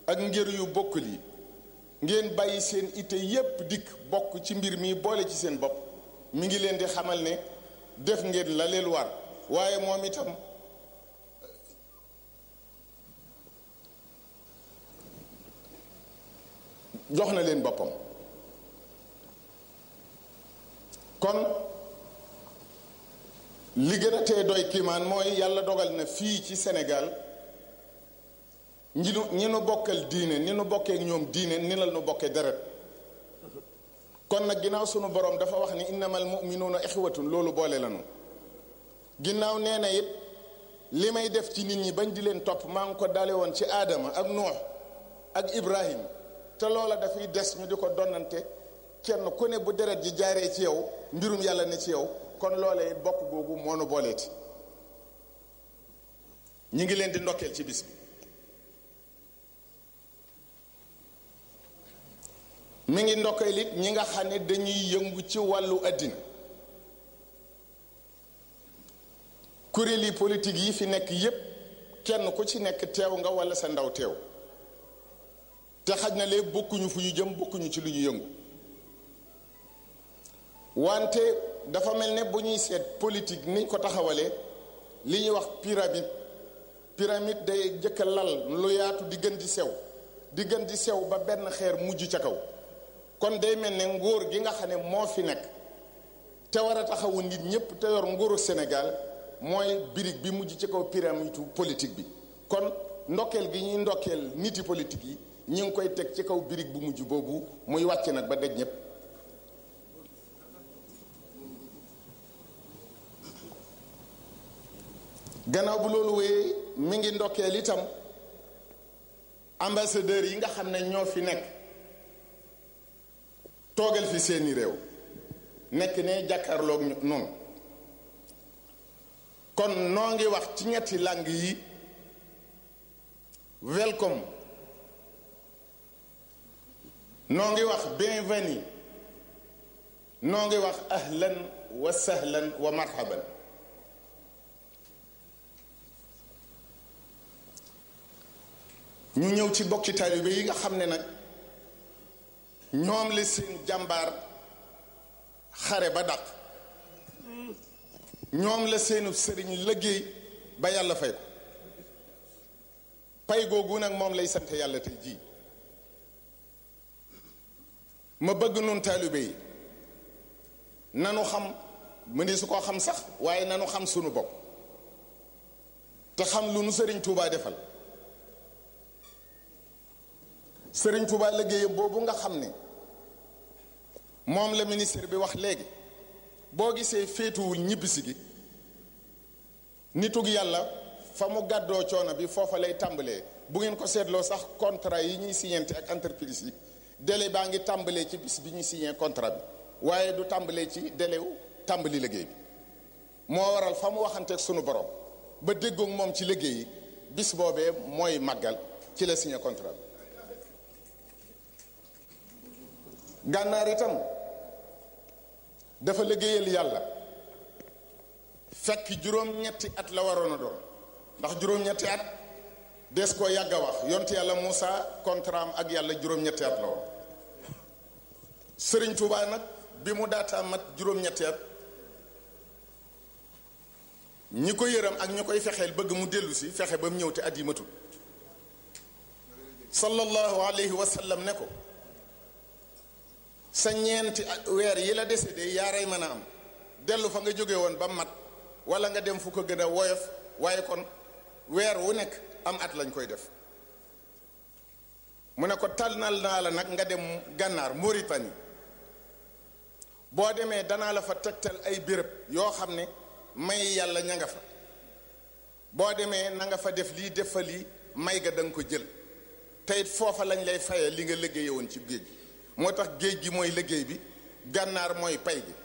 ak ngir yu bokkul yi ngeen bàyyi seen ite yépp dikk bokk ci mbir mi boole ci seen bopp mi ngi leen di xamal ne def ngeen la leen war waaye moom itam jox na leen boppam kon li gën a tee doy kiimaan mooy yàlla dogal na fii ci Sénégal ñi nu ñi nu bokkal diine ni nu bokkee ñoom diine ni la nu bokkee deret kon nag ginnaaw sunu borom dafa wax ni innamal muminuuna ixwatun loolu boole lanu ginnaaw nee na it li may def ci nit ñi bañ di leen topp maa ngi ko dale woon ci aadama ak nuux ak ibrahim te loola dafay des ñu di ko donnante kenn ku ne bu deret ji jaaree ci yow mbirum yàlla ne ci yow kon loola it bokk googu moo nu booleeti ñi ngi leen di ndokkeel ci bis bi mi ngi ndokkeel it ñi nga xam ne dañuy yëngu ci wàllu àddina kuréeli politique yi fi nekk yépp kenn ku ci nekk teew nga walla sa ndaw teew te xaj na lee bokkuñu fu ñu jëm bokkuñu ci lu ñu yëngu wante dafa mel ne bu ñuy seet politique niñ ko taxawalee li ñuy wax pyramide pyramide day jëkka lal lu yaatu di gën di sew di gën di sew ba benn xeer mujj ca kaw kon day mel ne nguur gi nga xam ne moo fi nekk te war a taxawu nit ñépp te yor nguuru Sénégal mooy birig bi mujj ci kaw pyramide politique bi kon ndokkeel gi ñuy ndokkeel niti politique yi ñu ngi koy teg ci kaw birig bu mujj boobu muy wàcc nag ba daj ñépp gannaaw bu loolu wéyee mi ngi ndokkeel itam ambassadeurs yi nga xam ne ñoo fi nekk toogal fi seeni réew nekk ne jàkkaarloog noonu kon noo ngi wax ci ñetti langue yi welcome noo ngi wax bienvenue noo ngi wax ahlan wa sahlan wa marhaban ñu ñëw ci bokki taalibe yi nga xam ne nag ñoom la seen jàmbaar xare ba dàq ñoom la seenu sëriñ liggéey ba yàlla fay ko pay googu nag moom lay sant yàlla tey jii ma bëgg nun taalibe yi nanu xam mu ni su ko xam sax waaye nanu xam sunu bopp te xam lu nu sëriñ Tuubaa defal sëriñ Tuubaa liggéeyam boobu nga xam ne moom la ministre bi wax léegi boo gisee féetuwul ñibbisi gi nitug yàlla fa mu gàddoo coono bi foofa lay tàmbalee bu ngeen ko seetloo sax contrat yi ñuy signante ak entreprise yi délai baa ngi tàmbalee ci bis bi ñuy signé contrat bi waaye du tàmbalee ci délai wu tàmbali liggéey bi moo waral fa mu waxanteeg sunu borom ba déggoog moom ci liggéey yi bis boobee mooy màggal ci la signé contrat bi gànnaar itam dafa liggéeyal yàlla fekk juróom-ñetti at la waroon a doon ndax juróom-ñetti at des koo yàgg a wax yonte yàlla Moussa contrat am ak yàlla juróom-ñetti at la woon Sëriñ Tuubaa nag bi mu daataa mat juróom-ñetti at ñi ko yëram ak ñi koy fexeel bëgg mu dellu si fexe ba mu ñëw te at yi matul sallallahu alayhi wa sallam ne ko sa ñeenti weer yi la décédé yaaray mën a am dellu fa nga jóge woon ba mat wala nga dem fu ko gën a woyof waaye kon weer wu nekk am at lañ koy def mu ne ko tànnal naa la nag nga dem gànnaar Mauritanie boo demee danaa la fa tegtal ay béréb yoo xam ne may yàlla ña nga fa boo demee na nga fa def lii def fa lii may ga da nga ko jël te it foofa lañ lay faye li nga liggéeye woon ci géej gi moo tax géej gi mooy liggéey bi gànnaar mooy pay gi